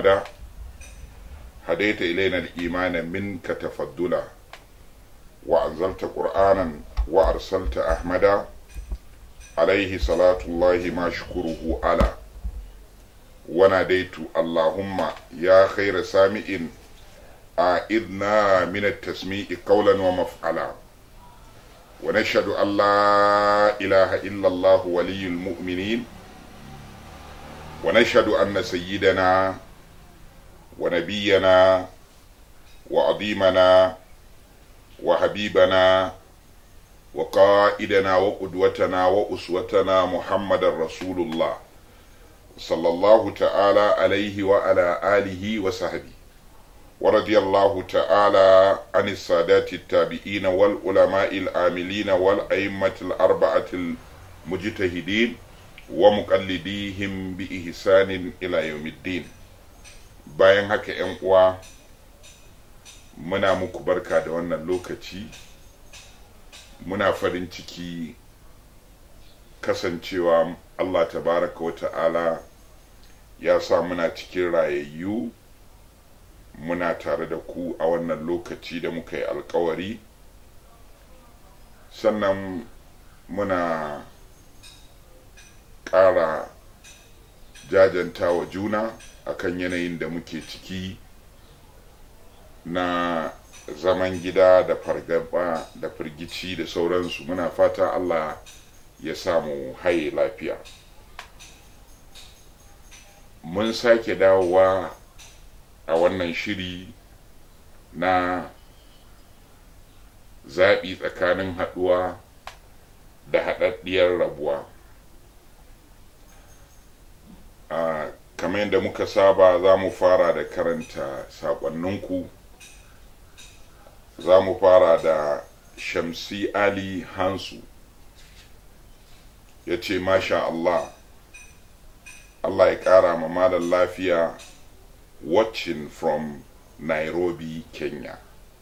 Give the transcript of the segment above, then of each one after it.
محمدا هديت إلينا الإيمان منك تفضلا وأنزلت قرآنا وأرسلت أحمدا عليه صلاة الله ما شكره على وناديت اللهم يا خير سامع أعذنا من التسميع قولا ومفعلا ونشهد أن لا إله إلا الله ولي المؤمنين ونشهد أن سيدنا ونبينا وعظيمنا وحبيبنا وقائدنا وقدوتنا وأسوتنا محمد رسول الله صلى الله تعالى عليه وعلى آله وصحبه ورضي الله تعالى عن السادات التابعين والعلماء العاملين والأئمة الأربعة المجتهدين ومقلديهم بإحسان إلى يوم الدين bayan haka ‘yan uwa muna muku barka da wannan lokaci muna farin ciki kasancewa Allah tabaraka wa ta'ala ya sa muna cikin rayayyu muna tare da ku a wannan lokaci da muka yi alkawari sannan muna ƙara jajanta wa juna akan yanayin da muke ciki na zaman gida da fargaba da firgici da sauransu muna fata Allah ya samu haye lafiya mun sake dawowa a wannan shiri na zaɓi tsakanin haɗuwa da haɗaɗɗiyar rabuwa a kamar yadda muka saba za mu fara da karanta saƙonninku za mu fara da shamsi ali hansu ya ce masha Allah Allah ya ƙara ma malam lafiya watching from Nairobi, Kenya.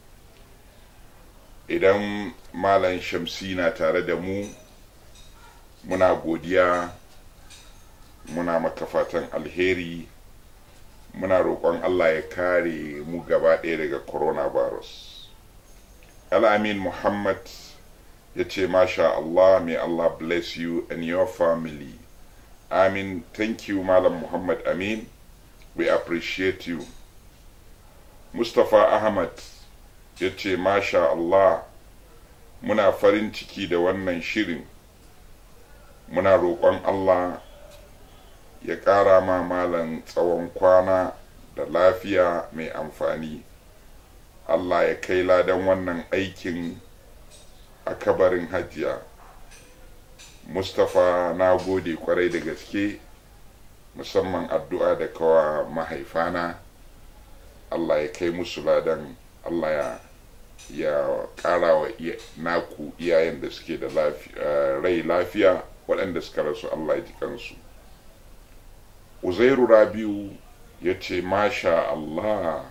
Idan Malam Shamsi na tare da mu, muna godiya, muna maka fatan alheri, muna roƙon Allah ya kare mu gaba ɗaya daga coronavirus. Al-Amin Muhammad ya ce, Masha Allah, may Allah bless you and your family. Amin, thank you, Malam Muhammad Amin. we appreciate you mustapha ahmad ya ce masha allah muna farin ciki da wannan shirin muna roƙon allah ya ƙara ma malam tsawon kwana da lafiya mai amfani allah ya kai ladan wannan aikin a kabarin hajiya mustapha na gode kwarai da gaske musamman addu'a da kawa mahaifana Allah ya kai musu ladan Allah ya ya ƙara wa naku iyayen da suke da rai lafiya waɗanda suka rasu Allah ya ji kansu uzairu rabiu ya ce masha Allah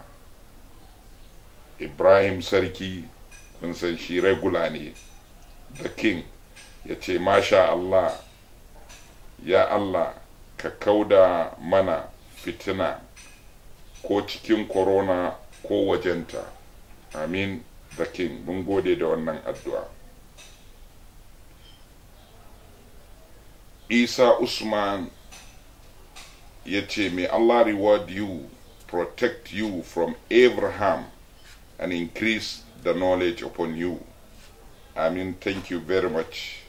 ibrahim sarki kun san shi regula ne the king ya ce masha Allah ya Allah ka kauda mana fitina ko cikin korona ko wajenta amin the king mun gode da wannan addu'a isa usman ya ce may allah reward you protect you from every harm and increase the knowledge upon you amin thank you very much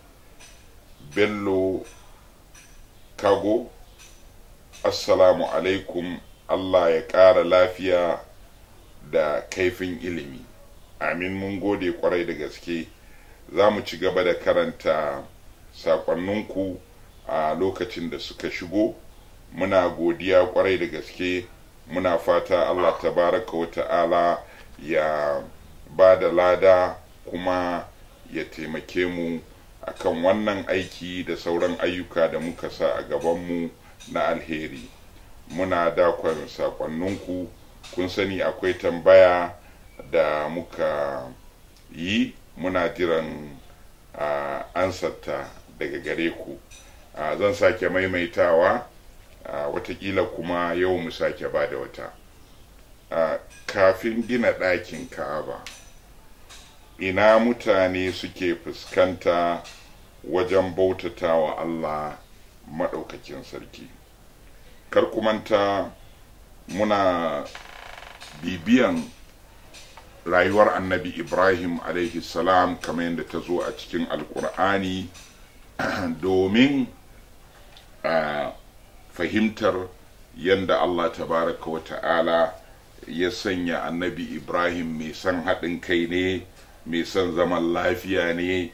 bello kago assalamu alaikum allah ya ƙara lafiya da kaifin ilimi amin mun gode kwarai da gaske za mu ci gaba da karanta sakonninku a lokacin da suka shigo muna godiya kwarai da gaske muna fata allah tabaraka wa ta'ala ya ba da lada kuma ya taimake mu akan wannan aiki da sauran ayyuka da muka sa a gabanmu na alheri muna dakon sakonninku kun sani akwai tambaya da muka yi muna jiran uh, ansarta daga gare ku uh, zan sake maimaitawa watakila kuma yau mu sake ba da wata kafin gina ɗakin ka'aba ina mutane suke fuskanta wajen bautata wa Allah maɗaukakin sarki kar ku manta muna bibiyan rayuwar annabi ibrahim alaihi salam kamar yadda ta zo a cikin alkur'ani domin a fahimtar yadda allah tabaraka wa ta'ala ya sanya annabi ibrahim mai son haɗin kai ne mai son zaman lafiya ne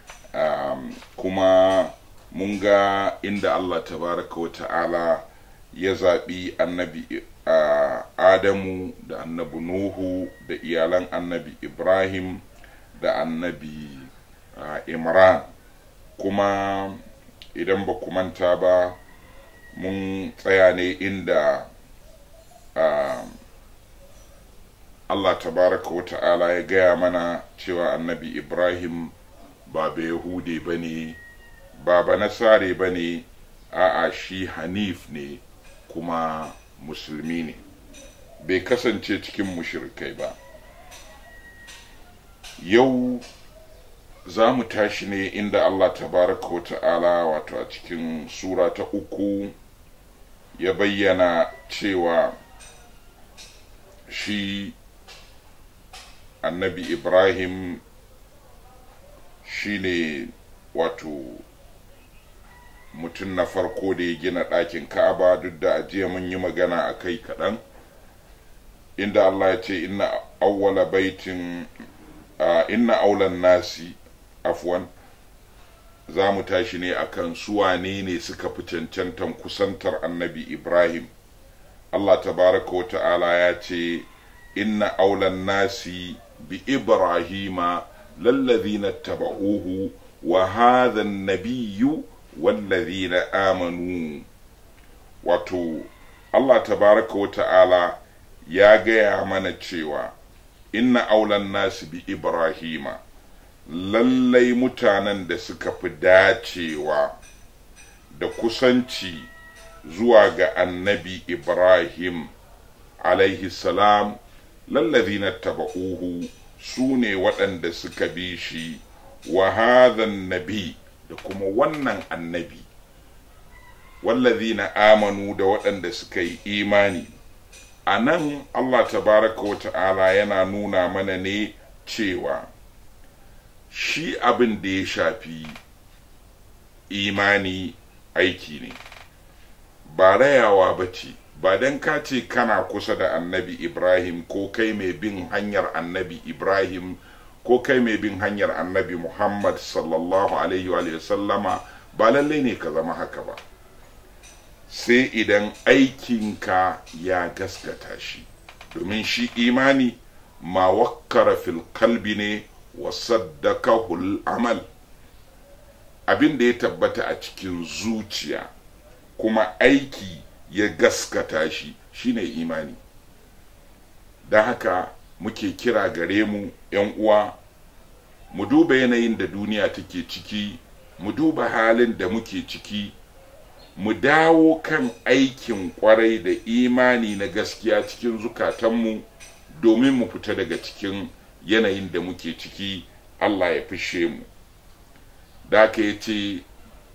kuma mun ga inda allah tabaraka wa ta'ala ya zaɓi annabi adamu da annabi nuhu da iyalan annabi ibrahim da annabi imran kuma idan ba ku manta ba mun tsaya ne inda allah tabaraka wa ta'ala ya gaya mana cewa annabi ibrahim ba ba yahude ba ne ba ba nasare ba ne a'a shi hanif ne kuma musulmi ne bai kasance cikin mushrikai ba yau za mu tashi ne inda allah tabaraka wa ta'ala wato a cikin sura ta uku ya bayyana cewa shi annabi ibrahim shi ne wato mutum na farko da ya gina ɗakin ka'aba duk da ajiya mun yi magana a kai kaɗan inda allah ya ce inna awwala baitin inna aulan nasi afwan za mu tashi ne akan suwane ne suka fi cancantan kusantar annabi ibrahim allah tabaraka wa ta'ala ya ce inna aulan nasi bi ibrahima lallazina taba'uhu wa hadha an-nabiyyu wallazina amanu wato Allah tabaraka wa ta'ala ya gaya mana cewa inna aulan nasi bi ibrahima lallai mutanen da suka fi dacewa da kusanci zuwa ga annabi ibrahim alaihi salam lallazina taba'uhu su ne waɗanda suka bi shi wa hadhan nabi da kuma wannan annabi wallazina amanu da waɗanda suka yi imani a nan allah tabaraka wa ta'ala yana nuna mana ne cewa shi abin da ya shafi imani aiki ne ba rayawa ba ce ba don ka ce kana kusa da annabi ibrahim ko kai mai bin hanyar annabi ibrahim ko kai mai bin hanyar annabi muhammad sallallahu alaihi wa sallama ba lallai ne ka zama haka ba sai idan aikinka ya gaskata shi domin shi imani ma wakkara fil kalbi ne wa saddakahul amal abin da ya tabbata a cikin zuciya kuma aiki ya gaskata shi shine imani don haka muke kira gare mu yan uwa mu duba yanayin da duniya take ciki mu duba halin da muke ciki mu dawo kan aikin kwarai da imani na gaskiya cikin zukatanmu domin mu fita daga cikin yanayin da muke ciki allah ya fishe mu da aka ya ce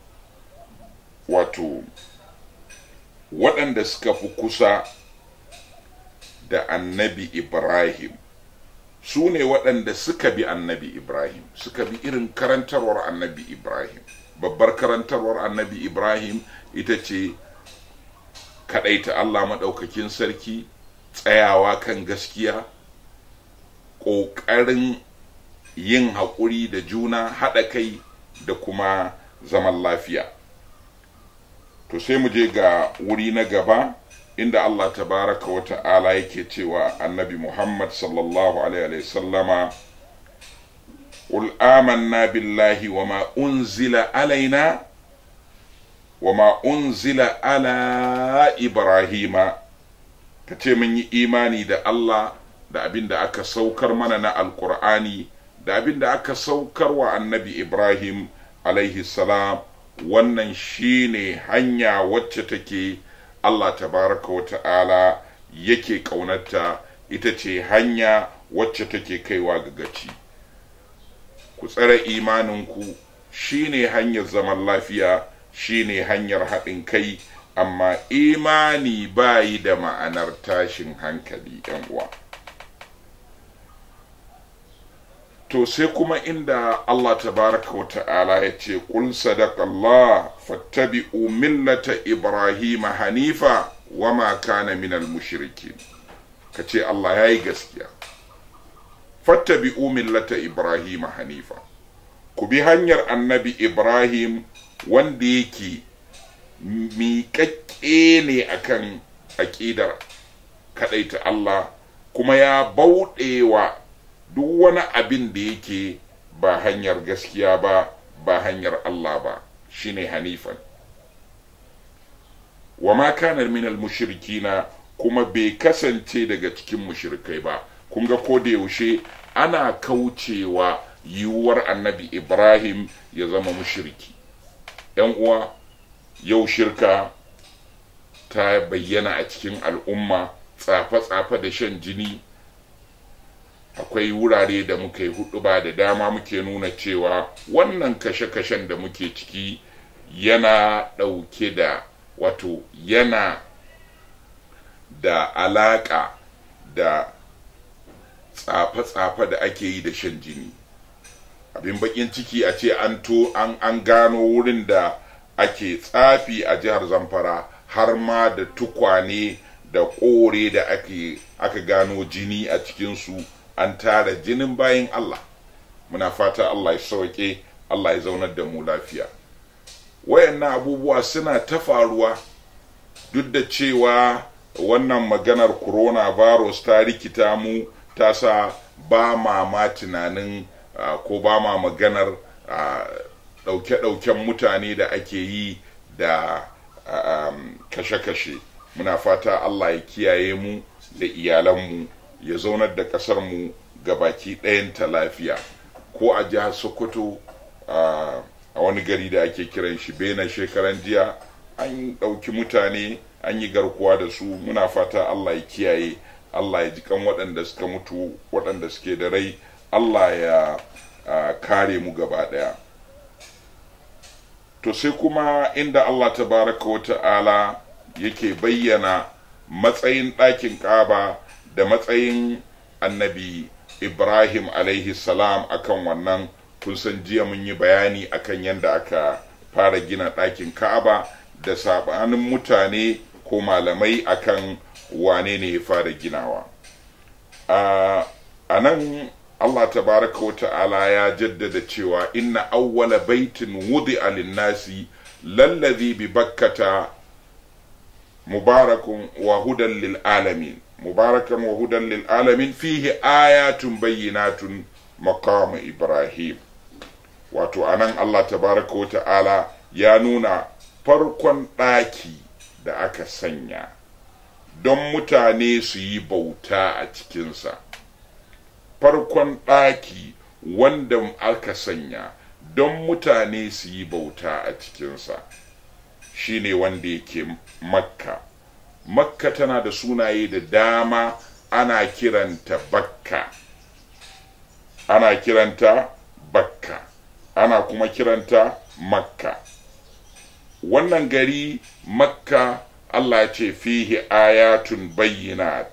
wato waɗanda suka fi kusa da annabi ibrahim su ne waɗanda suka bi annabi ibrahim suka bi irin karantarwar annabi ibrahim babbar karantarwar annabi ibrahim ita ce kaɗaita allah maɗaukakin sarki tsayawa kan gaskiya ƙoƙarin yin haƙuri da juna haɗa kai da kuma zaman lafiya to sai mu je ga wuri na gaba inda Allah tabaraka wa ta'ala yake cewa annabi Muhammad sallallahu alaihi sallama قل آمنا بالله وما أنزل علينا وما أنزل على إبراهيم kace mun yi imani da Allah da abin da aka saukar mana na alkur'ani da abin da aka saukar wa annabi Ibrahim alaihi salam wannan shine hanya wacce take Allah tabaraka wa ta'ala yake ƙaunarta ita ce hanya wacce take kaiwa ga gaci ku tsare imaninku shine hanyar zaman lafiya shine hanyar haɗin kai amma imani bayi da ma'anar tashin hankali yan uwa to sai kuma inda Allah tabaraka wa ta'ala ya ce qul sadaqallah fattabi'u millata ibrahim hanifa wama kana minal mushrikin kace Allah yayi gaskiya fattabi'u millata ibrahim hanifa ku bi hanyar annabi ibrahim wanda yake miƙaƙƙe ne akan aƙidar kaɗaita Allah kuma ya bauɗewa duk wani abin da yake ba hanyar gaskiya ba ba hanyar Allah ba shine hanifan wa ma kana minal mushrikina kuma bai kasance daga cikin mushrikai ba kun ga ko da yaushe ana kaucewa yiwuwar annabi ibrahim ya zama mushriki yan uwa yau shirka ta bayyana a cikin al'umma tsafe-tsafe da shan jini akwai wurare da muka yi hudu ba da dama muke nuna cewa wannan kashe-kashen da muke ciki yana ɗauke da wato yana da alaƙa da tsafe-tsafe da ake yi da shan jini abin bakin ciki a ce an to an, an gano wurin da ake tsafi a jihar zamfara har ma da tukwane da kore da ake aka gano jini a cikinsu an tara jinin bayan Allah muna fata Allah ya sauke Allah ya zaunar da mu lafiya wayannan abubuwa suna ta faruwa duk da cewa wannan maganar coronavirus ta rikita mu ta sa ba ma ma tunanin uh, ko ba ma maganar ɗauke-ɗauken mutane da ake yi da um, kashe-kashe muna fata Allah ya kiyaye mu da iyalanmu ya zaunar da ƙasarmu ga baki ɗayanta lafiya ko a jihar sokoto a wani gari da ake kiran shi bena shekaran jiya an ɗauki mutane an yi garkuwa da su muna fata Allah ya kiyaye Allah ya jikan waɗanda suka mutu waɗanda suke da rai Allah ya kare mu gaba ɗaya to sai kuma inda Allah tabaraka wa ta'ala yake bayyana matsayin ɗakin ƙaba da matsayin annabi Ibrahim alaihi salam akan wannan kun san jiya mun yi bayani akan yadda aka fara gina ɗakin Ka'aba da sabanin mutane ko malamai akan wane ne ya fara ginawa a nan Allah tabaraka wa ta'ala ya jaddada cewa inna awwala baitin wudi'a lin-nasi lallazi bi bakkata mubarakun wa hudan lil alamin mubarakan wa hudan lil alamin fihi ayatun bayyinatun maqam ibrahim wato anan Allah tabaraka wa ta'ala ya nuna farkon ɗaki da aka sanya don mutane su yi bauta a cikinsa farkon ɗaki wanda aka sanya don mutane su yi bauta a cikinsa shine wanda yake makka makka tana da sunaye da dama ana kiranta bakka ana kiranta bakka ana kuma kiranta makka wannan gari makka allah ce fihi ayatun bayyinat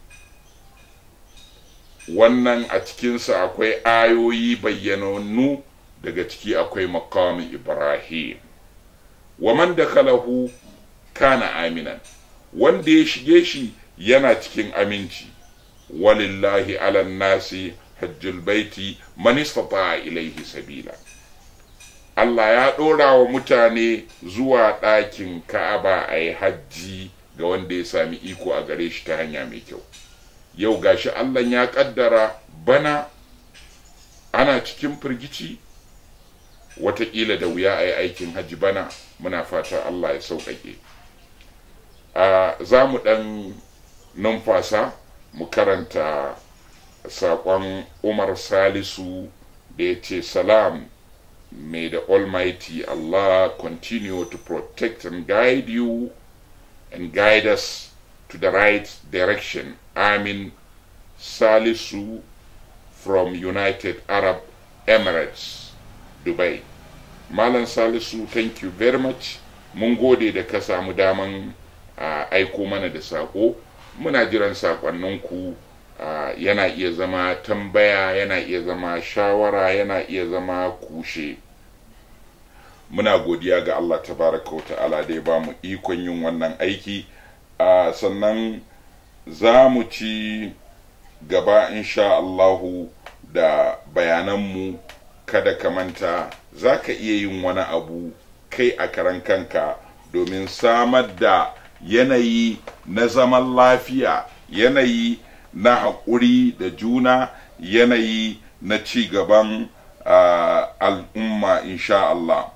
wannan a cikinsa akwai ayoyi bayyanannu daga ciki akwai makamin ibrahim wa man dakhalahu kana aminan wanda ya shige shi yana cikin aminci walillahi ala nasi hajjul baiti man istata ilaihi sabila Allah ya ɗora wa mutane zuwa ɗakin Ka'aba a yi hajji ga wanda ya sami iko a gare shi ta hanya mai kyau yau gashi Allah ya ƙaddara bana ana cikin firgici wataƙila da wuya a yi aikin hajji bana muna fata Allah ya sauƙaƙe za mu ɗan numfasa mu karanta saƙon umar salisu da ya ce salam may the almighty allah continue to protect and guide you and guide us to the right direction. Amin Salisu from United Arab Emirates, Dubai. Malam Salisu, thank you very much. Mun gode da ka samu daman uh, aiko mana da sako. Muna jiran sakonninku uh, yana iya zama tambaya, yana iya zama shawara, yana iya zama kushe. Muna godiya ga Allah tabaraka wa ta'ala da ya ba mu ikon yin wannan aiki. Uh, sannan za mu ci gaba insha Allahu da bayananmu kada ka manta za ka iya yin wani abu kai a karan kanka domin samar da yanayi na zaman lafiya yanayi na haƙuri da juna yanayi na ci gaban uh, al'umma insha Allah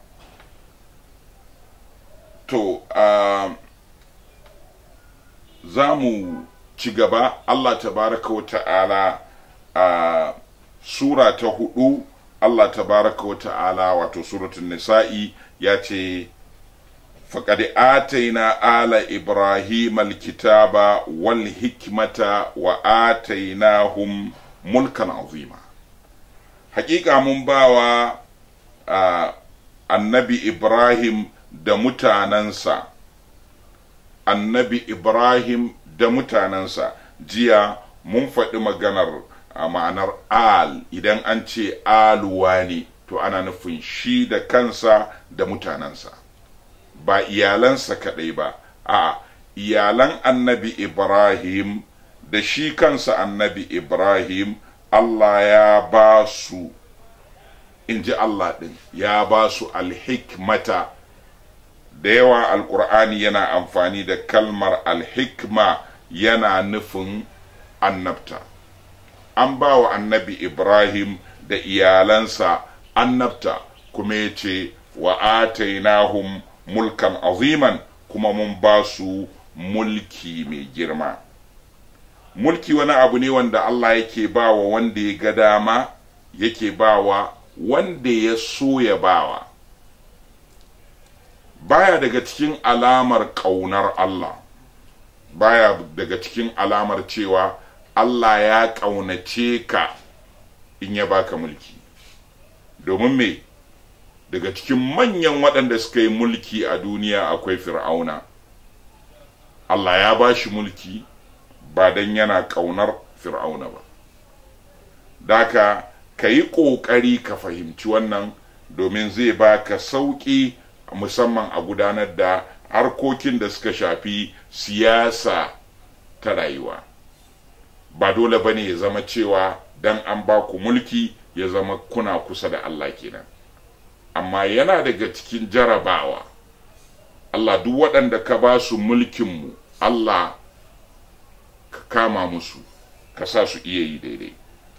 to uh, za mu ci gaba Allah tabaraka wa ta'ala a sura ta hudu Allah tabaraka wa ta'ala wato suratun nisa'i ya ce faƙaɗi ataina ala ibrahim alkitaba wal hikmata wa atainahum mulkan azima haƙiƙa mun bawa uh, annabi ibrahim da mutanensa annabi Ibrahim da mutanensa jiya mun faɗi maganar a ma'anar al idan an ce aluwa ne to ana nufin shi da kansa da mutanensa ba iyalansa kaɗai ba a iyalan annabi Ibrahim da shi kansa annabi Ibrahim Allah ya ba su in ji Allah ɗin ya ba su alhikmata da yawa alkur'ani yana amfani da kalmar alhikma yana nufin annabta an ba wa annabi ibrahim da iyalansa annabta kuma ya ce wa atainahum mulkan aziman kuma mun ba su mulki mai girma mulki wani abu ne wanda allah yake ba wa wanda ya ga dama yake ba wa wanda ya so ya bawa baya daga cikin alamar ƙaunar Allah baya daga cikin alamar cewa Allah ya ƙaunace ka in ya baka mulki domin me daga cikin manyan waɗanda suka yi mulki a duniya akwai fir'auna Allah ya ba shi mulki ba don yana ƙaunar fir'auna ba daka ka yi ƙoƙari ka fahimci wannan domin zai baka sauƙi musamman a gudanar da harkokin da suka shafi siyasa ta rayuwa ba dole bane ya zama cewa dan an ba ku mulki ya zama kuna kusa da Allah kenan amma yana daga cikin jarabawa Allah duk waɗanda ka ba su mulkinmu Allah ka kama musu ka sa su iya yi daidai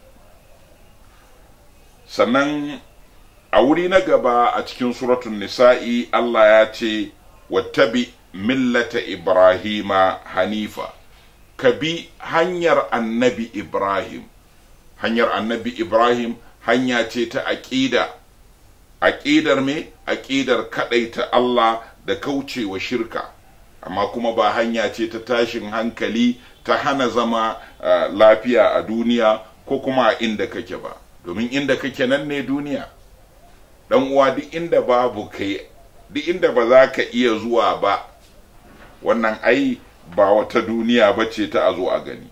sannan a wuri na gaba a cikin suratun nisa'i Allah ya ce wattabi millata ibrahima hanifa ka bi hanyar annabi ibrahim hanyar annabi ibrahim hanya ce ta aƙida aƙidar me aƙidar kaɗaita Allah da kaucewa shirka amma kuma ba hanya ce ta tashin hankali ta hana zama uh, lafiya a duniya ko kuma a inda kake ba domin inda kake nan ne duniya dan uwa duk inda babu kai duk inda ba za ka iya zuwa ba wannan ai ba wata duniya ba ce ta a zo a gani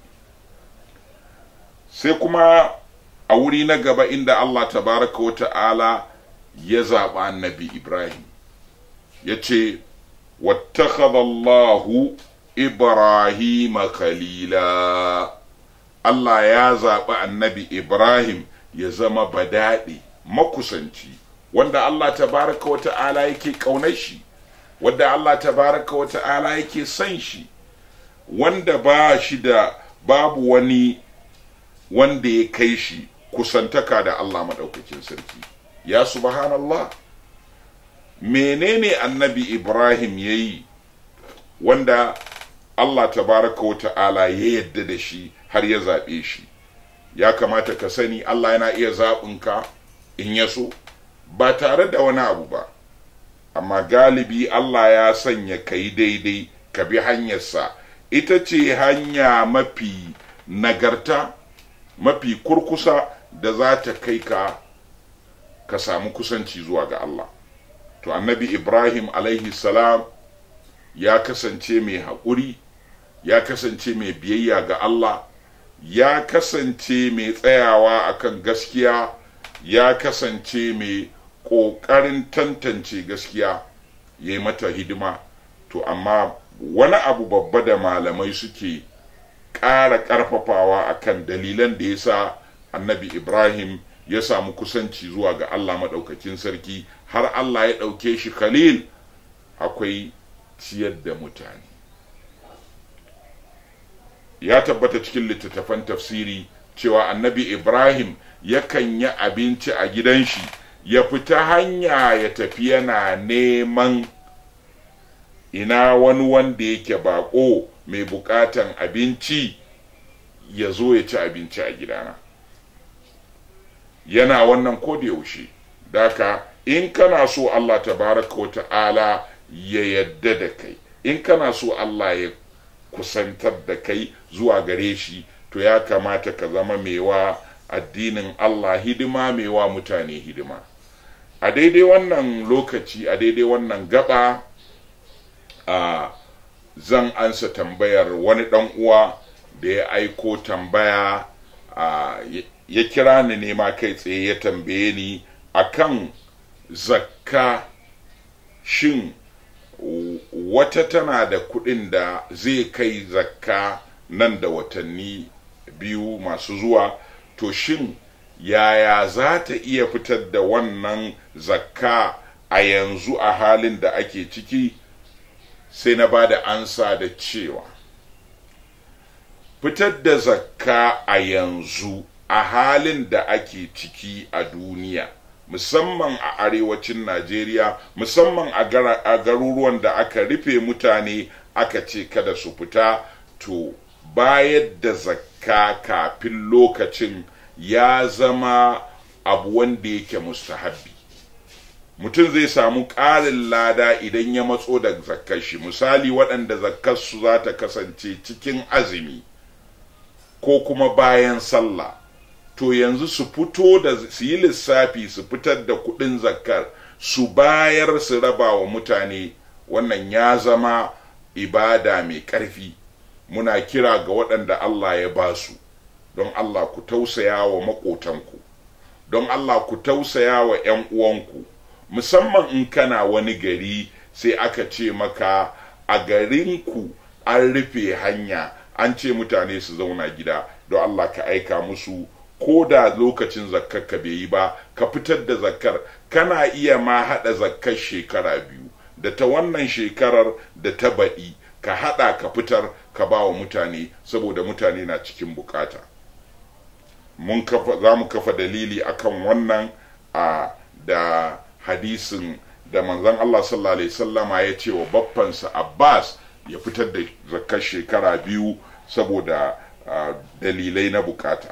sai kuma a wuri na gaba inda Allah tabaraka wa ta'ala ya zaɓa annabi Ibrahim ya ce wattakhadallahu Ibrahim khalila Allah ya zaɓi annabi Ibrahim ya zama badaɗe makusanci wanda Allah tabaraka wa ta'ala yake ƙaunar shi wanda Allah tabaraka wa ta'ala yake son shi wanda ba shi da babu wani wanda ya kai shi kusantaka da Allah maɗaukakin sarki ya subhanallah menene annabi Ibrahim ya yi wanda Allah tabaraka wa ta'ala ya yadda da shi har ya zaɓe shi ya kamata ka sani Allah yana iya zaɓinka in ya so ba tare da wani abu ba amma galibi Allah ya sanya ka yi daidai ka bi hanyarsa ita ce hanya mafi nagarta mafi kurkusa da za ta kai ka ka samu kusanci zuwa ga Allah to annabi Ibrahim alaihi salam ya kasance mai haƙuri ya kasance mai biyayya ga Allah ya kasance mai tsayawa akan gaskiya ya kasance mai ƙoƙarin tantance gaskiya ya yi mata hidima to amma wani abu babba da malamai suke ƙara ƙarfafawa akan dalilan da ya sa annabi ibrahim ya samu kusanci zuwa ga allah maɗaukakin sarki har allah ya ɗauke shi khalil akwai ciyar da mutane ya tabbata cikin littattafan tafsiri cewa annabi ibrahim yakan yi abinci a gidan shi ya fita hanya ya tafi yana neman ina wani wanda yake bako mai bukatan abinci ya zo ya ci abinci a gidana yana wannan ko da yaushe daka in kana so allah tabaraka wa ta'ala ya yadda da kai in kana so allah ya kusantar da kai zuwa gare shi to ya kamata ka zama mewa addinin Allah hidima mewa mutane hidima a daidai wannan lokaci a daidai wannan gaba a zan ansa tambayar wani ɗan uwa da ya aiko tambaya a ya kira ni nema kai tsaye ya tambaye ni akan zakka shin wata tana da kuɗin da zai kai zakka nan da watanni biyu masu zuwa to shin yaya za ta iya fitar da wannan zakka a yanzu a halin da ake ciki sai na ba da ansa da cewa fitar da zakka a yanzu a halin da ake ciki a duniya musamman a arewacin najeriya musamman a garuruwan da aka rufe mutane aka ce kada su fita to bayar da zakka kafin lokacin ya zama abu wanda yake mustahabbi mutum zai samu ƙarin lada idan ya matso da zakkar shi misali waɗanda zakkarsu za ta kasance cikin azumi ko kuma bayan sallah to yanzu su fito da su yi lissafi su fitar da kuɗin zakkar su bayar su raba wa mutane wannan ya zama ibada mai ƙarfi muna kira ga waɗanda Allah ya ba su don Allah ku tausaya wa maƙotanku don Allah ku tausaya wa ‘yan uwanku musamman in kana wani gari sai aka ce maka a garinku an rufe hanya an ce mutane su zauna gida don Allah ka aika musu ko da lokacin zakkar ka bai yi ba ka fitar da zakkar kana iya ma haɗa zakkar shekara biyu da ta wannan shekarar da ta baɗi ka haɗa ka fitar ka ba wa mutane saboda mutane na cikin bukata mun kafa za mu kafa dalili akan wannan a da hadisin da manzon Allah sallallahu alaihi sallama ya ce wa baffansa Abbas ya fitar da zakkar shekara biyu saboda dalilai na bukata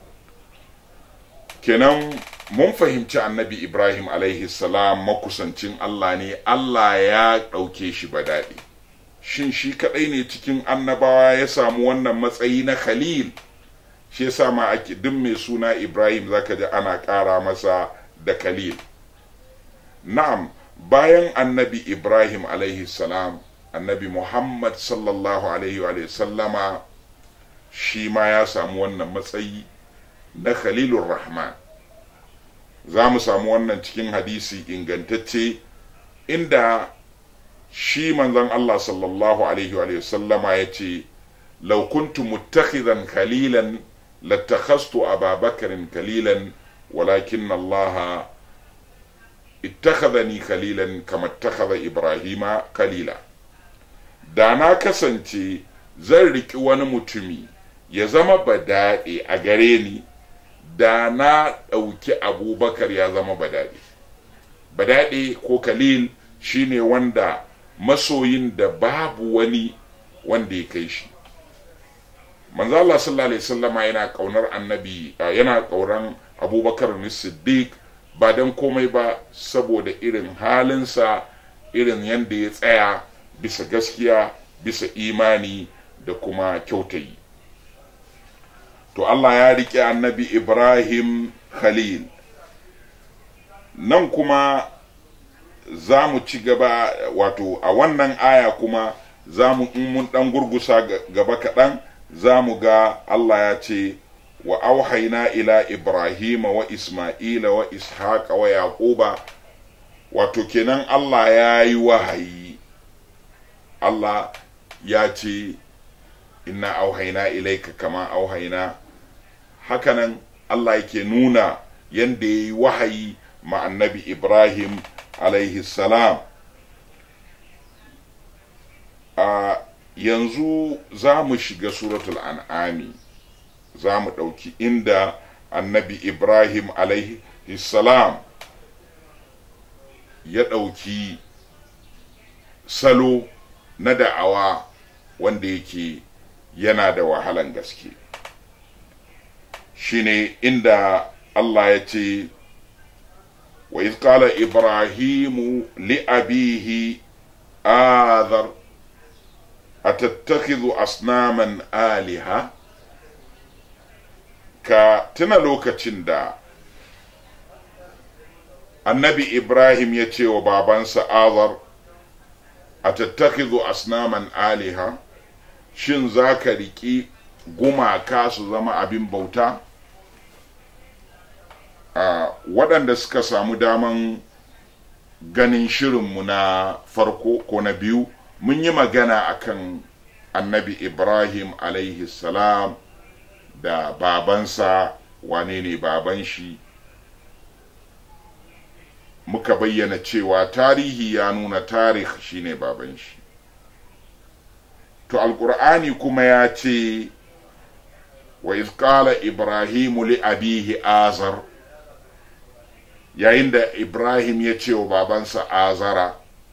kenan mun fahimci annabi Ibrahim alaihi salam makusancin Allah ne Allah ya ɗauke shi ba daɗi shin shi kaɗai ne cikin annabawa ya samu wannan matsayi na khalil shi yasa ma ake duk mai suna ibrahim zaka ji ana ƙara masa da khalil na'am bayan annabi ibrahim alaihi salam annabi muhammad sallallahu alaihi wa sallama shi ma ya samu wannan matsayi na khalilur rahman za mu samu wannan cikin hadisi ingantacce inda shi manzon Allah sallallahu alaihi wa sallama ya ce law kuntu muttakhidan khalilan lattakhastu Aba Bakarin khalilan walakin Allah ittakhadhani khalilan kama ittakhadha Ibrahima khalila da na kasance zan riki wani mutumi ya zama badaɗe a gare ni da na ɗauki abubakar ya zama badaɗe badaɗe ko khalil shine wanda masoyin da babu wani wanda ya kai shi manzo Allah sallallahu alaihi wasallama yana kaunar annabi yana kauran abubakar siddiq ba dan komai ba saboda irin halinsa irin yadda ya tsaya bisa gaskiya bisa imani da kuma kyautayi to Allah ya riƙe annabi Ibrahim Khalil nan kuma za mu ci gaba wato a wannan aya kuma za mu in mun ɗan gurgusa gaba kaɗan za mu ga Allah ya ce wa auhaina ila Ibrahim wa Ismaila wa Ishaqa wa Yaquba wato kenan Allah ya yi wahayi Allah ya ce inna auhaina ilaika kama auhaina hakanan Allah yake nuna yadda ya yi wahayi ma annabi Ibrahim alaihi salam a yanzu za mu shiga suratul an'ami za mu ɗauki inda annabi Ibrahim alaihi salam ya ɗauki salo na da'awa wanda yake yana da wahalan gaske shine inda Allah ya ce wa iz qala ibrahimu li abihi adhar atattakhidhu asnaman aliha ka tuna lokacin da annabi ibrahim ya ce wa babansa azar atattakhidhu asnaman aliha shin za ka riƙi gumaka su zama abin bauta a waɗanda suka samu daman ganin shirinmu na farko ko na biyu mun yi magana akan annabi ibrahim alaihi salam da babansa wane ne baban shi muka bayyana cewa tarihi ya nuna tarih shine baban shi to alkur'ani kuma ya ce wa qala ibrahimu li abihi azar yayin da ibrahim ya ce wa babansa azara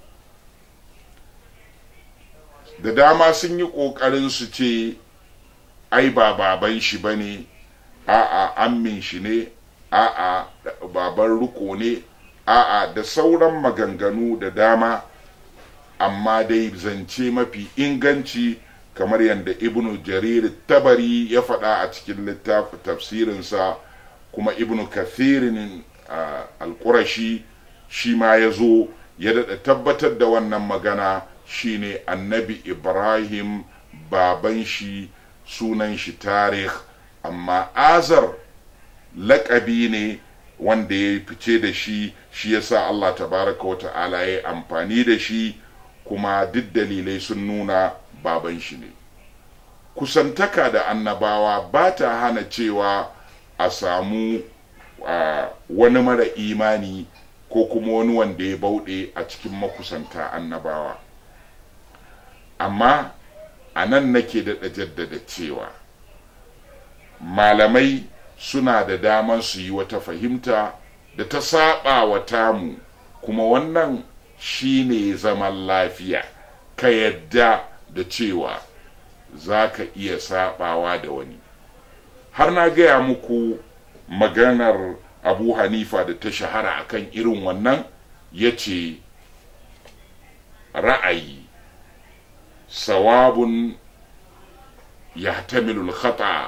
da dama sun yi ƙoƙarin su ce ai ba baban shi ba ne a'a ammin shi ne a'a baban riko ne a'a da sauran maganganu da dama amma dai zance mafi inganci kamar yadda ibnu jarir tabari ya faɗa a cikin littafin tafsirinsa kuma ibnu kathirin alƙurashi shi ma ya zo ya daɗa tabbatar da wannan magana shine annabi ibrahim baban shi sunan shi tarih amma azar laƙabi ne wanda ya fice da shi shi yasa allah tabaraka wa ta'ala ya amfani da shi kuma duk dalilai sun nuna baban shi ne kusantaka da annabawa ba ta hana cewa a samu uh, wani mara imani ko kuma wani wanda ya bauɗe a cikin makusanta annabawa amma a nan nake daɗa jaddada cewa malamai suna da daman su yi wata fahimta da ta saba wa tamu kuma wannan shi ne zaman lafiya ka yadda da cewa za ka iya sabawa da wani har na gaya muku maganar abu hanifa da ta shahara akan irin wannan ya ce ra'ayi sawabun ya tamilul khata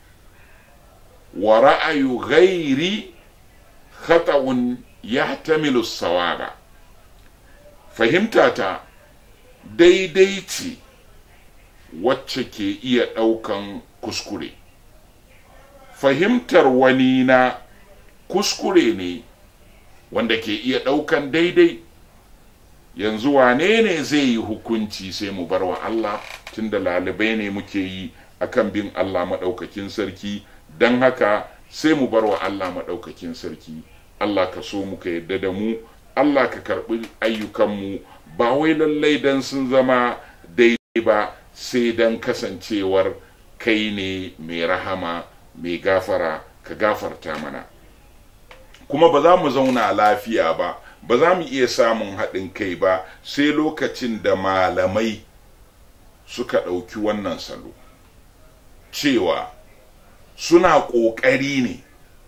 wa ra'ayu ghairi khata'un ya tamilu sawaba fahimtata daidai ce wacce ke iya ɗaukan kuskure fahimtar wani na kuskure ne wanda ke iya ɗaukan daidai yanzu wane ne zai yi hukunci sai mu bar wa Allah tunda lalibai ne muke yi akan bin Allah maɗaukakin sarki don haka sai mu bar wa Allah maɗaukakin sarki Allah ka so muka yadda da mu Allah ka karɓi ayyukanmu ba wai lallai don sun zama daidai ba sai don kasancewar kai ne mai rahama mai gafara ka gafarta mana kuma ba za mu zauna lafiya ba ba za mu iya samun haɗin kai ba sai lokacin da malamai suka ɗauki wannan salo cewa suna ƙoƙari ne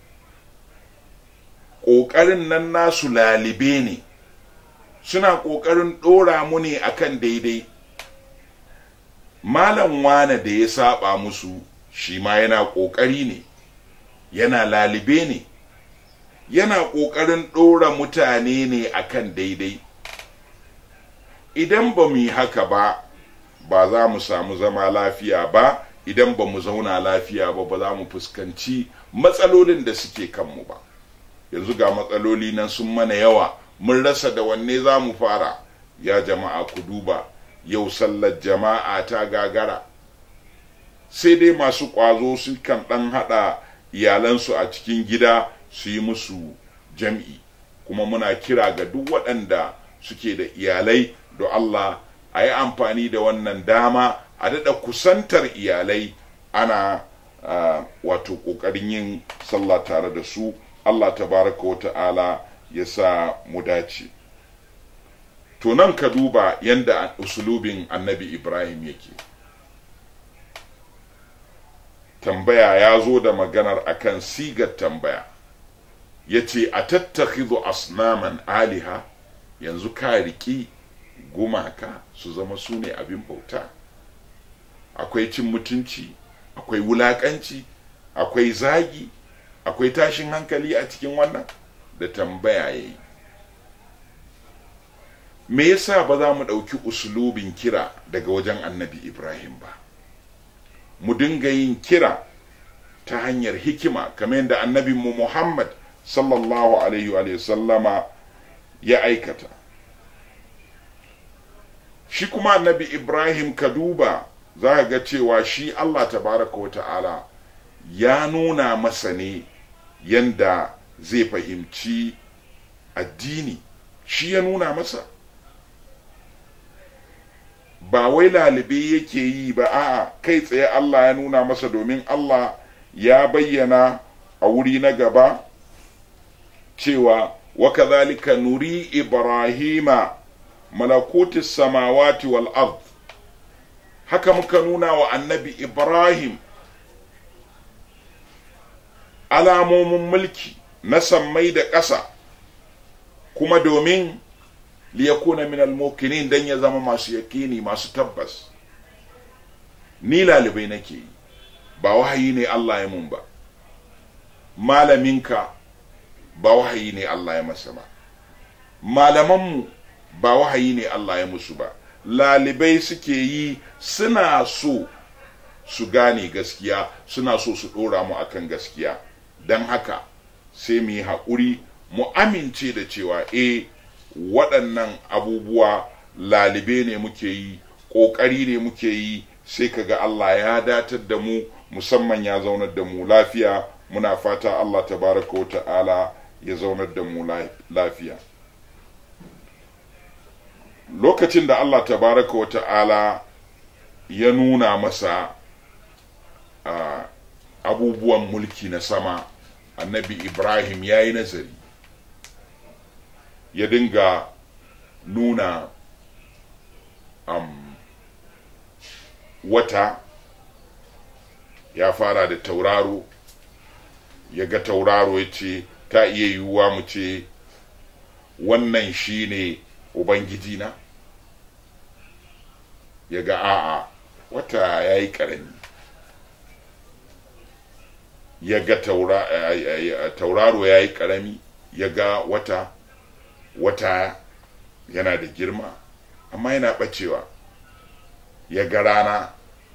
ƙoƙarin nan nasu lalibe ne suna ƙoƙarin ɗora mu ne akan daidai malam wane da ya saba musu shi ma yana ƙoƙari ne yana lalibe ne yana ƙoƙarin ɗora mutane ne akan daidai idan ba mu yi haka ba ba za mu samu zama lafiya ba idan ba mu zauna lafiya ba ba za mu fuskanci matsalolin da suke kanmu ba yanzu ga matsaloli nan sun mana yawa mun rasa da wanne za mu fara ya jama'a ku duba yau sallar jama'a ta gagara sai dai masu ƙwazo su kan ɗan haɗa iyalansu a cikin gida su yi musu jam'i kuma muna kira ga duk waɗanda suke da iyalai da Allah a yi amfani da wannan dama a daɗa kusantar iyalai ana uh, wato ƙoƙarin yin sallah tare da su Allah tabaraka wa ta'ala ya sa mu dace to nan ka duba yadda usulubin annabi ibrahim yake tambaya ya zo da maganar akan sigar tambaya ya ce a tattakizu asnaman aliha yanzu ka riƙi gumaka su zama su ne abin bauta akwai cin mutunci akwai wulaƙanci akwai zagi akwai tashin hankali a cikin wannan da tambaya ya yi me yasa ba za mu ɗauki usulubin kira daga wajen annabi ibrahim ba mu dinga yin kira ta hanyar hikima kamar yadda annabinmu muhammad sallallahu alaihi wa sallama ya aikata shi kuma annabi ibrahim ka duba za ka ga cewa shi allah tabaraka wa ta'ala ya nuna masa ne yanda zai fahimci addini shi ya nuna masa ba wai lalibe yake yi ba a'a kai tsaye Allah ya nuna masa domin Allah ya bayyana a wuri na gaba cewa wa kadhalika nuri ibrahima malakutis samawati wal ard haka muka nuna wa annabi ibrahim alamomin mulki na sammai da ƙasa kuma domin liyakuna min almokinin dan ya zama masu yakini masu tabbas ni lalibai nake yi ba wahayi ne Allah ya mun ba malaminka ba wahayi ne Allah ya masa ba malamanmu ba wahayi ne Allah ya musu ba lalibai suke yi suna so su gane gaskiya suna so su ɗora mu akan gaskiya don haka sai mu yi haƙuri mu amince da cewa eh waɗannan abubuwa lalibe ne muke yi ƙoƙari ne muke yi sai kaga Allah ya datar da mu musamman ya zaunar da mu lafiya muna fata Allah tabaraka wa ta'ala ya zaunar da mu lafiya lokacin da Allah tabaraka wa ta'ala ya nuna masa uh, abubuwan mulki na sama annabi ibrahim ya yi nazari ya dinga nuna um, wata ya fara da tauraro ya ga tauraro ya ce ta iya yiwuwa mu ce wannan shi ne ubangijina ya ga a'a wata ya yi ƙarami ya ga tauraro ya yi ƙarami ya ga wata wata yana da girma amma yana ɓacewa ya ga rana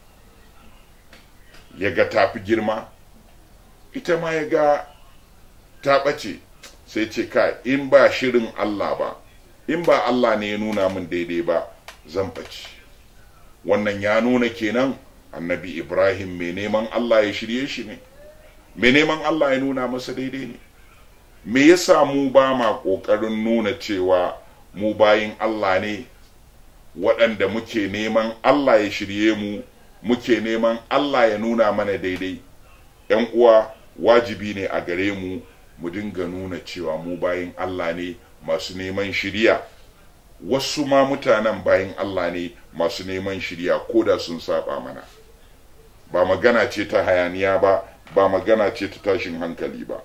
ya ga tafi girma ita ma ya ga ta ɓace sai ce ka in ba shirin Allah ba in ba Allah ne ya nuna min daidai ba zan ɓace wannan ya nuna kenan annabi ibrahim mai neman Allah ya shirye shi ne mai neman Allah ya nuna masa daidai ne me yasa mu ba ma ƙoƙarin nuna cewa mu bayin Allah ne waɗanda muke neman Allah ya shirye mu muke neman Allah ya nuna mana daidai ‘yan uwa wajibi ne a gare mu mu dinga nuna cewa mu bayin Allah ne masu neman shirya wasu ma mutanen bayin Allah ne masu neman shirya ko da sun saba mana ba magana ce ta hayaniya ba ba magana ce ta tashin hankali ba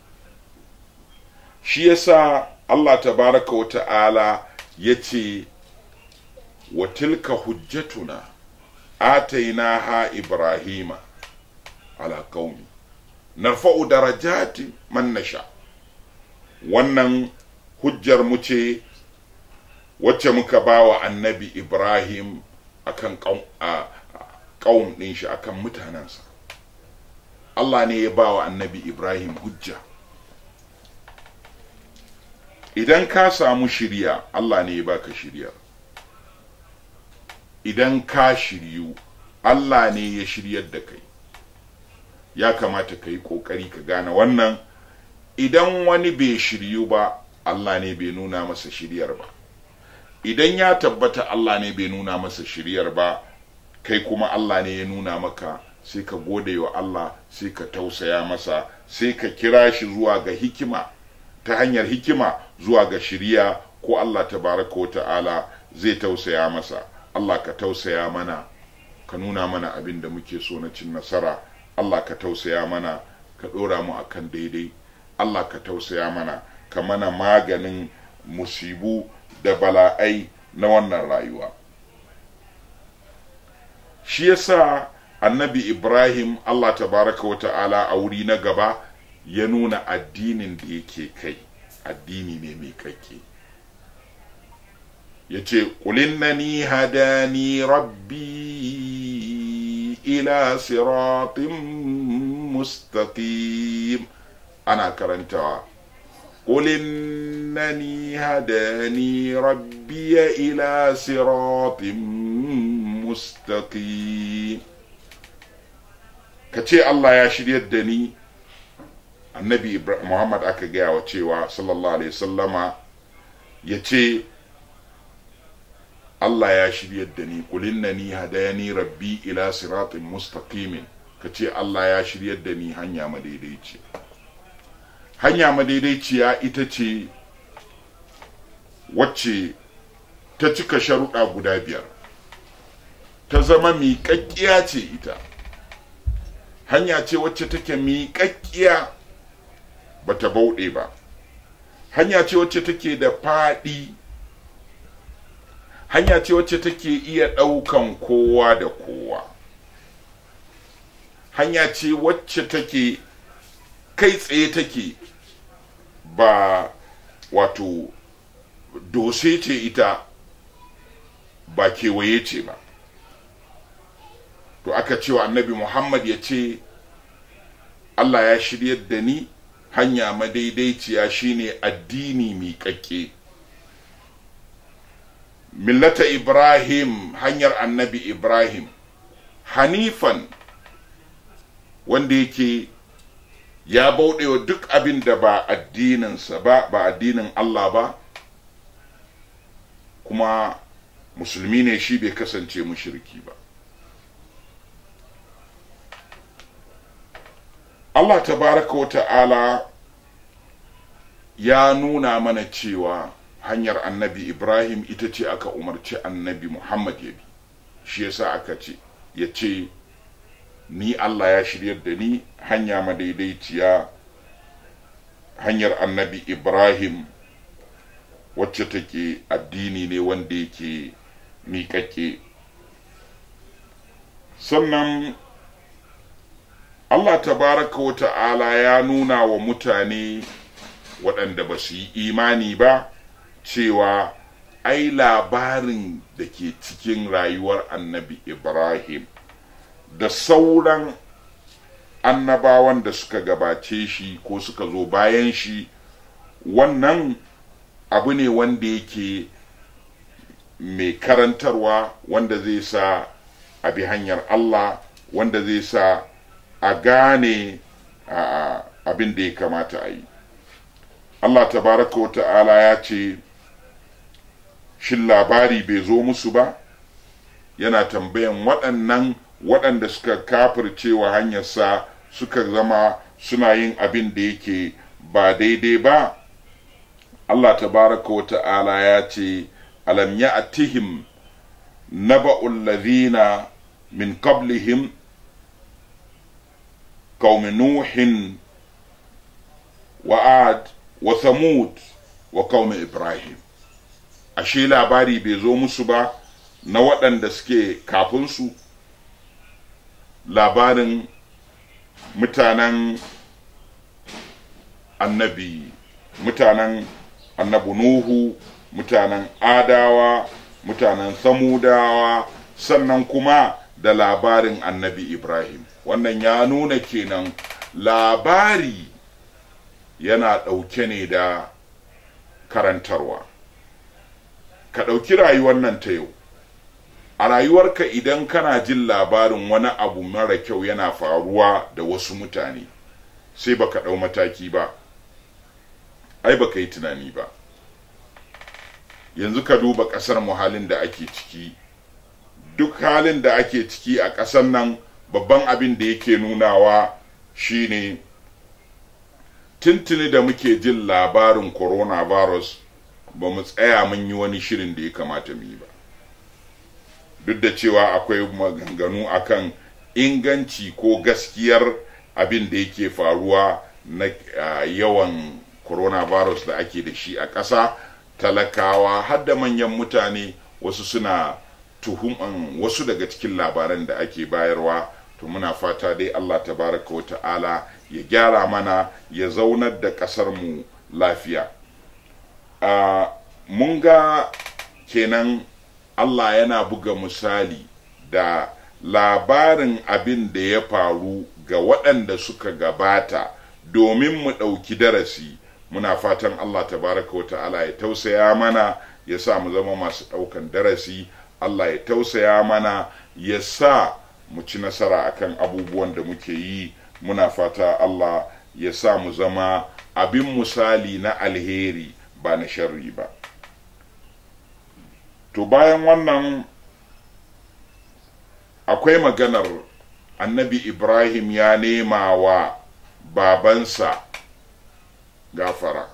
shi yasa Allah tabaraka wa ta'ala ya ce wa tilka hujjatuna atainaha ibrahima ala qaumi narfa'u darajati man nasha wannan hujjar mu ce wacce muka ba wa annabi ibrahim akan ƙaum ɗin shi akan mutanensa allah ne ya ba wa annabi ibrahim hujja idan ka samu shirya allah ne ya baka shirya idan ka shiryu allah ne ya shiryar da kai ya kamata ka yi ƙoƙari ka gane wannan idan wani bai shiryu ba allah ne bai nuna masa shiryar ba idan ya tabbata Allah ne bai nuna masa shiryar ba kai kuma Allah ne ya nuna maka sai ka gode wa Allah sai ka tausaya masa sai ka kira shi zuwa ga hikima ta hanyar hikima zuwa ga shirya ko Allah tabaraka wa ta'ala zai tausaya masa Allah ka tausaya mana ka nuna mana abin da muke so na cin nasara Allah ka tausaya mana ka ɗora mu akan daidai Allah ka tausaya mana ka mana maganin musibu da bala'ai na wannan rayuwa shi yasa annabi ibrahim allah tabaraka wa ta'ala a wuri na gaba ya nuna addinin da yake kai addini ne mai kakke ya ce ni hadani rabbi ila siratin mustaqim ana karantawa قل إنني هداني ربي إلى صراط مستقيم كتي الله يا شريد دني النبي محمد aka gaya wa cewa sallallahu alaihi sallama ya ce Allah ya shiryar da ni kulinnani hadayani rabbi ila siratin mustaqimin ka ce Allah ya shiryar da ni hanya madaidaici hanya madaidaiciya ita ce wacce ta cika sharuɗa guda biyar ta zama miƙaƙƙiya ce ita hanya ce wacce take miƙaƙƙiya ba ta bauɗe ba hanya ce wacce take da faɗi hanya ce wacce take iya ɗaukan kowa da kowa hanya ce wacce take kai tsaye take ba wato dose ce ita ba kewaye ce ba to aka cewa annabi muhammad ya ce allah ya shiryar da ni hanya madaidaiciya shine addini miƙaƙƙe millata ibrahim hanyar annabi ibrahim hanifan wanda yake ya bauɗewa duk abin da ba addininsa ba ba addinin Allah ba kuma musulmi ne shi bai kasance mushriki ba Allah tabaraka wa ta'ala ya nuna mana cewa hanyar annabi Ibrahim ita ce aka umarci annabi Muhammad ya bi shi yasa aka ce ya ce ni Allah ya shiryar da ni hanya madaidaiciya hanyar annabi Ibrahim wacce take addini ne wanda yake miƙaƙe sannan Allah tabaraka wa ta'ala ya nuna wa mutane waɗanda ba su yi imani ba cewa ai labarin da ke cikin rayuwar annabi Ibrahim da sauran annabawan da suka gabace shi ko suka zo bayan shi wannan abu ne wanda yake mai karantarwa wanda zai sa a bi hanyar Allah wanda zai sa a gane abin da ya kamata a yi Allah tabaraka wa ta'ala ya ce shin labari bai zo musu ba yana tambayan waɗannan waɗanda suka kafircewa hanyarsa suka zama suna yin abin da yake ba daidai ba Allah tabaraka wa ta'ala ya ce alam ya'tihim naba'ul ladhina min qablihim qaumi nuhin wa ad wa thamud wa qaumi ibrahim ashe labari bai zo musu ba na waɗanda suke kafin su labarin mutanen annabi mutanen annabi nuhu mutanen adawa mutanen samudawa sannan kuma da labarin annabi ibrahim wannan ya nuna kenan labari yana ɗauke ne da karantarwa ka ɗauki rayuwar nan ta yau a rayuwarka idan kana jin labarin wani abu mara kyau yana faruwa da wasu mutane sai baka ɗau mataki ba ai baka yi tunani ba yanzu ka duba ƙasar mu halin da ake ciki duk halin da ake ciki a ƙasar nan babban abin da yake nunawa shine tuntuni da muke jin labarin coronavirus ba mu tsaya mun yi wani shirin da ya kamata mu yi ba duk da cewa akwai maganganu akan inganci ko gaskiyar abin da yake faruwa na uh, yawan coronavirus da ake da shi a ƙasa talakawa har da manyan mutane wasu suna tuhuman wasu daga cikin labaran da ake bayarwa to muna fata dai Allah tabaraka wa ta'ala ya gyara mana ya zaunar da ƙasar mu lafiya uh, mun ga kenan Allah yana buga misali da labarin abin da ya faru ga waɗanda suka gabata domin mu ɗauki darasi muna fatan Allah tabaraka wa ta'ala ya tausaya mana ya sa mu zama masu ɗaukan darasi Allah ya tausaya mana ya sa mu ci nasara akan abubuwan da muke yi muna fata Allah ya sa mu zama abin misali na alheri ba na sharri ba to bayan wannan akwai maganar annabi ibrahim ya nema wa babansa gafara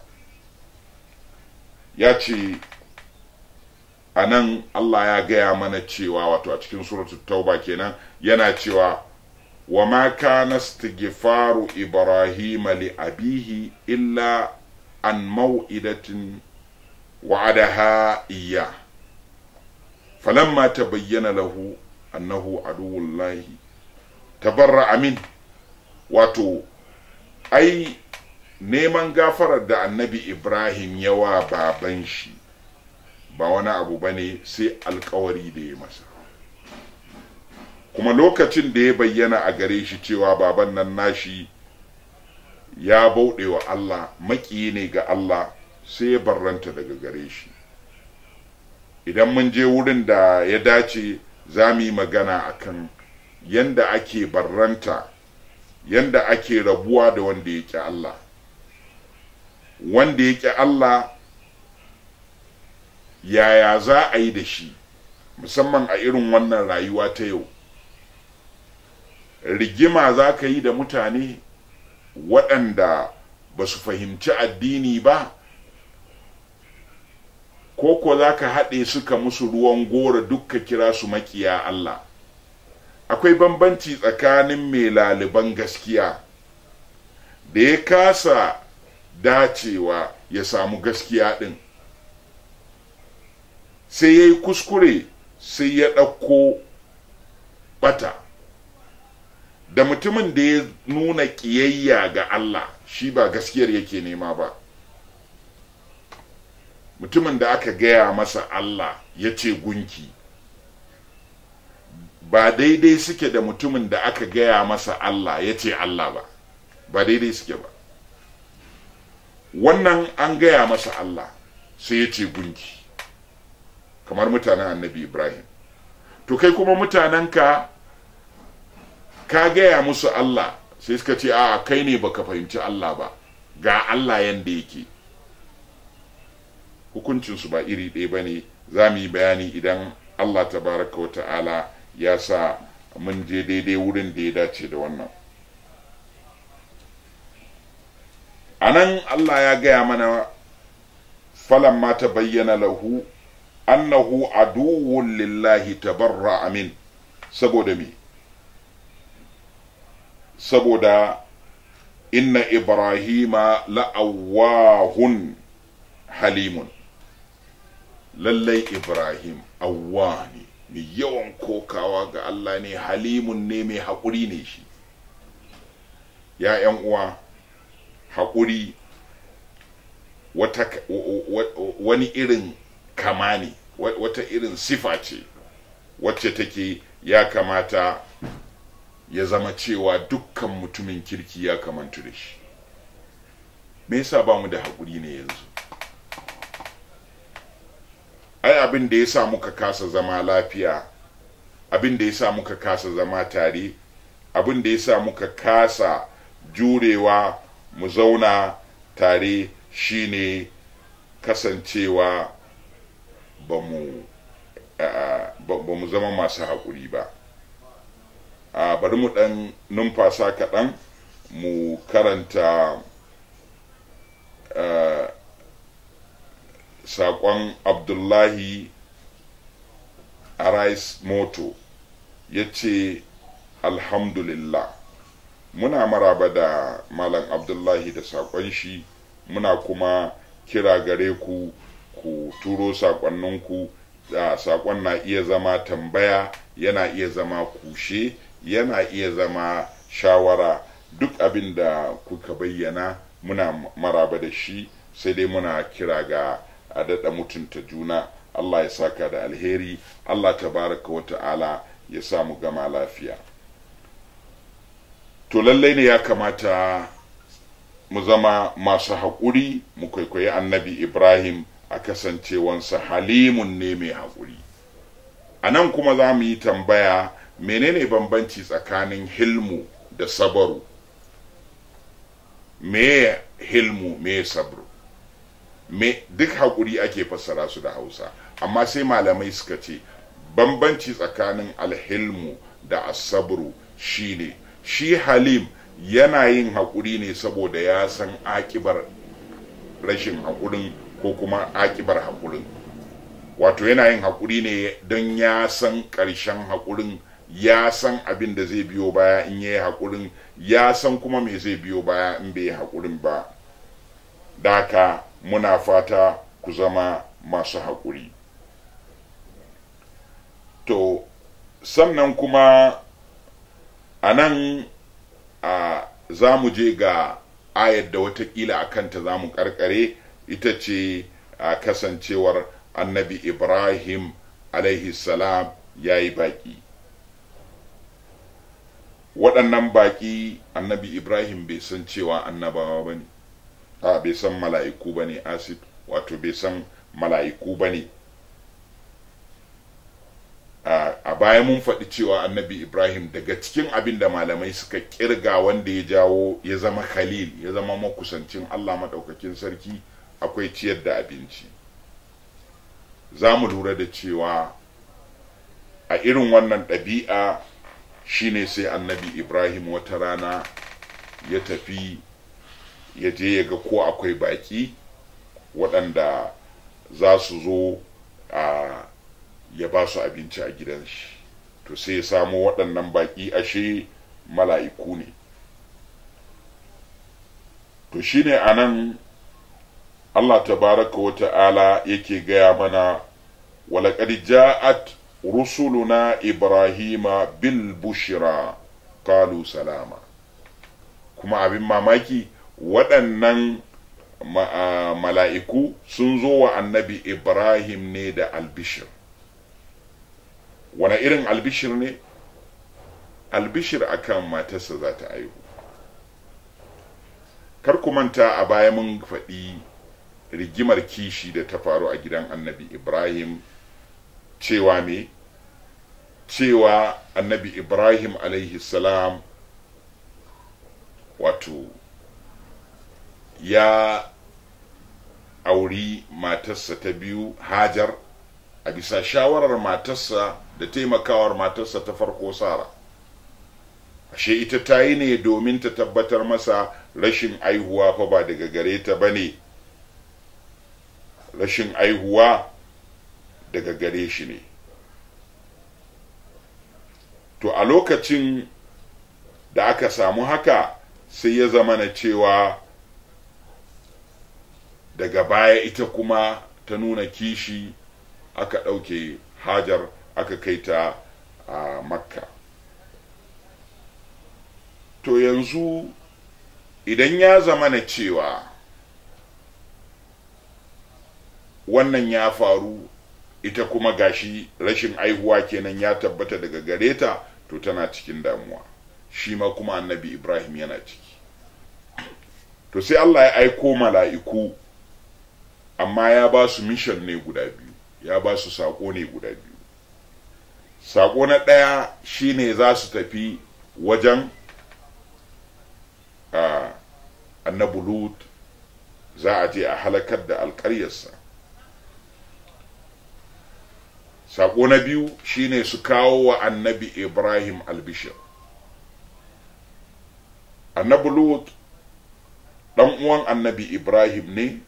ya ce a nan allah ya gaya mana cewa wato a cikin suratul tauba kenan yana cewa wa ma kana istighfaru ibrahim li abihi illa an mau'idatin wa'adaha iya falamma tabayyana lahu annahu aduwullahi tabarra amin wato ai neman gafarar da annabi ibrahim yawa baban shi ba wani abu ba ne sai alkawari da ya masa kuma lokacin da ya bayyana a gare shi cewa baban nan nashi ya bauɗe wa allah maƙiyi ne ga allah sai ya barranta daga gare shi idan mun je wurin da ya dace za mu yi magana akan yanda ake barranta yanda ake rabuwa da wanda ya ƙi Allah wanda ya ƙi Allah yaya za a yi da shi musamman a irin wannan rayuwa ta yau rigima za ka yi da mutane waɗanda ba su fahimci addini ba ko ko za ka haɗe suka musu ruwan gora dukka kira su makiya Allah akwai bambanci tsakanin mai laliban gaskiya da ya kasa dacewa ya samu gaskiya ɗin sai ya yi kuskure sai ya ɗauko ɓata da mutumin da ya nuna ƙiyayya ga Allah shi ba gaskiyar yake nema ba mutumin da aka gaya masa Allah ya ce gunki ba daidai suke da mutumin da aka gaya masa Allah ya ce Allah ba ba daidai suke ba wannan an gaya masa Allah sai ya ce gunki kamar mutanen annabi Ibrahim to kai kuma mutanenka ka gaya musu Allah sai suka ce a kai ne baka fahimci Allah ba ga Allah yanda yake hukuncinsu ba iri ɗaya ba ne za mu yi bayani idan Allah tabaraka wa ta'ala ya sa mun je daidai wurin da ya dace da wannan a nan Allah ya gaya mana falan ma ta bayyana lahu annahu aduwwun lillahi tabarra amin saboda me saboda inna ibrahima la'awahun halimun lallai ibrahim awwa ne mai yawan kokawa ga Allah ne halimun ne mai haƙuri ne shi ya ‘yan uwa haƙuri wani irin kama ne wata irin sifa ce wacce take ya kamata ya zama cewa dukkan mutumin kirki ya kamantu da shi me yasa ba mu da haƙuri ne yanzu ai abin da ya sa muka kasa zama lafiya abin da ya sa muka kasa zama tare abin da ya sa muka kasa jurewa mu zauna tare shine kasancewa ba mu ba mu zama masu haƙuri ba a bari mu ɗan numfasa kaɗan mu karanta saƙon abdullahi arais moto ya ce alhamdulillah muna maraba da malam abdullahi da saƙon shi muna kuma kira gare ku ku turo saƙonninku da saƙon na iya zama tambaya yana iya zama kushe yana iya zama shawara duk abin da kuka bayyana muna maraba da shi sai dai muna kira ga a daɗa mutunta juna Allah ya saka da alheri Allah tabaraka wa ta'ala ya sa mu gama lafiya to lallai ne ya kamata mu zama masu haƙuri mu kwaikwayi annabi ibrahim a kasancewansa halimun ne mai haƙuri a nan kuma za mu yi tambaya menene bambanci tsakanin hilmu da sabaru me hilmu me sabru me duk haƙuri ake fassara su da hausa amma sai malamai suka ce bambanci tsakanin alhilmu da asabru shine shi halim yana yin haƙuri ne saboda ya san akibar rashin haƙurin ko kuma akibar haƙurin wato yana yin haƙuri ne don ya san ƙarshen haƙurin ya san abin da zai biyo baya in ya yi haƙurin ya san kuma me zai biyo baya in bai yi haƙurin ba daka muna fata ku zama masu haƙuri to sannan kuma a nan a za mu je ga ayar da watakila a kanta za mu karkare ita ce a kasancewar annabi ibrahim alaihi salam ya yi baƙi waɗannan baƙi annabi ibrahim bai san cewa annabawa ba ne a bai san mala'iku ba ne asif wato bai san mala'iku ba ne a baya mun faɗi cewa annabi ibrahim daga cikin abin da malamai suka kirga wanda ya jawo ya zama khalil ya zama makusancin allah maɗaukakin sarki akwai ciyar da abinci za mu lura da cewa a irin wannan ɗabi'a shine sai annabi ibrahim wata rana ya tafi ya je ya ga ko akwai baƙi waɗanda za su zo a ya ba su abinci a gidan shi to sai ya samu waɗannan baƙi ashe mala'iku ne to shine a nan allah tabaraka wa ta'ala yake gaya mana walaƙad ja'at rusuluna ibrahima bil bushra qalu salama kuma abin mamaki waɗannan mala'iku sun zo wa annabi ibrahim ne da albishir wane irin albishir ne albishir akan matarsa za ta aihu kar ku manta a baya mun faɗi rigimar kishi da ta faru a gidan annabi ibrahim cewa me cewa annabi ibrahim alaihi salam wato ya auri matarsa ta biyu hajar a bisa shawarar matarsa da taimakawar matarsa ta farko sara ashe ita ta yi ne domin ta tabbatar masa rashin aihuwa fa ba daga gare ta ba ne rashin aihuwa daga gare shi ne to a lokacin da aka samu haka sai ya zama na cewa daga baya ita kuma ta nuna kishi aka ɗauke hajar aka kai ta a makka to yanzu idan ya zama na cewa wannan ya faru ita kuma gashi rashin aihuwa kenan ya tabbata daga gare ta to tana cikin damuwa shi ma kuma annabi ibrahim yana ciki to sai allah ya aiko mala'iku amma ya ba su mission ne guda biyu ya ba su saƙo ne guda biyu saƙo na ɗaya shine za su tafi wajen a annabi lut za a je a halakar da alƙaryarsa saƙo na biyu shine su kawo wa annabi ibrahim albishir annabi lut ɗan uwan annabi ibrahim ne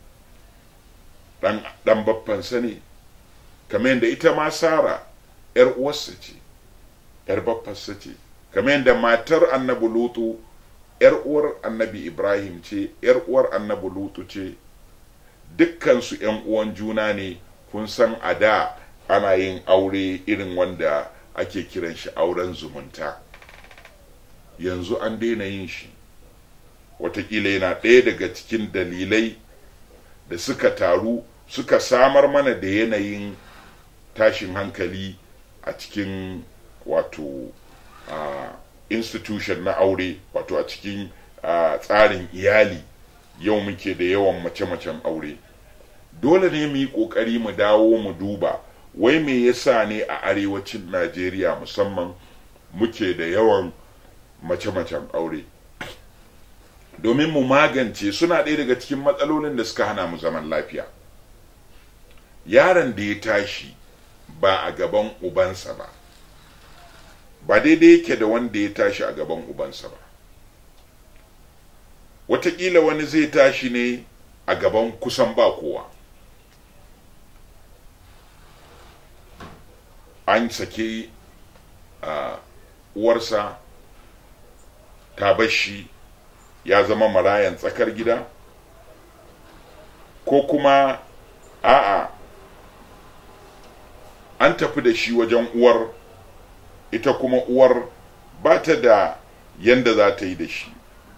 ɗan baffansa ne kamar yadda ita ma sara ‘yar uwarsa ce ‘yar baffansa ce kamar yadda matar annabi lutu ‘yar uwar annabi ibrahim ce ‘yar uwar annabi lutu ce dukkansu ‘yan uwan juna ne kun san a da ana yin aure irin wanda ake kiran shi auren zumunta yanzu an daina yin shi watakila yana ɗaya daga cikin dalilai da suka taru suka samar mana da yanayin tashin hankali a cikin wato uh, institution na aure wato a cikin uh, tsarin iyali yau muke da yawan mace-macen aure dole ne mu yi ƙoƙari mu dawo mu duba wai me yasa ne a arewacin najeriya musamman muke da yawan mace-macen aure domin mu magance suna ɗaya daga cikin matsalolin da suka hana mu zaman lafiya yaron da ya tashi ba a gaban ubansa ba ba daidai yake da wanda ya tashi a gaban ubansa ba watakila wani zai tashi ne a gaban kusan ba kowa an sake uh, uwarsa ta bashi ya zama marayan tsakar gida ko kuma a'a an tafi da shi wajen uwar ita kuma uwar ba ta da yanda za ta yi da shi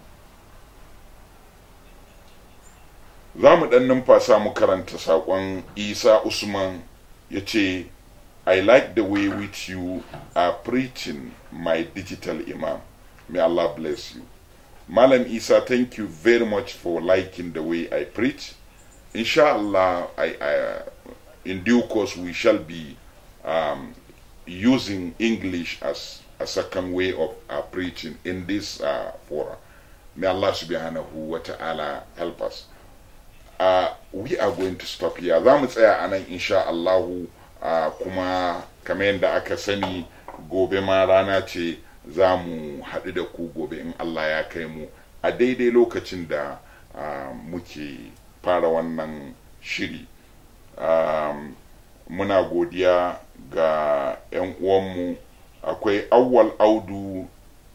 za mu ɗan numfasa mu karanta saƙon isa usman ya ce i like the way which you are preaching my digital imam may allah bless you malam isa thank you very much for liking the way i preach inshallah I, I, uh, in due course we shall be um, using english as a second way of uh, preaching in this uh, forum may allah subhanahu wa ta'ala help us uh, we are going to stop here za mu tsaya a nan insha Allahu uh, kuma kamar yadda aka sani gobe ma rana ce za mu haɗu da ku gobe in Allah ya kai mu a daidai lokacin da uh, muke fara wannan shiri um, muna godiya ga 'yan uwanmu akwai awwal audu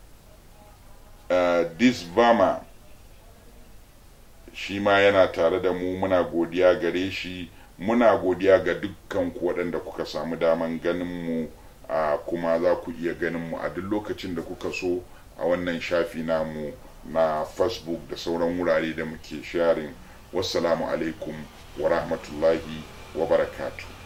uh, disvama shi ma yana tare da mu muna godiya gare shi muna godiya ga dukkan ku waɗanda kuka samu daman ganin mu a kuma za ku iya ganin mu a duk lokacin da kuka so a wannan shafi namu na facebook da sauran wurare da muke sharing wassalamu alaikum wa rahmatullahi wa barakatuh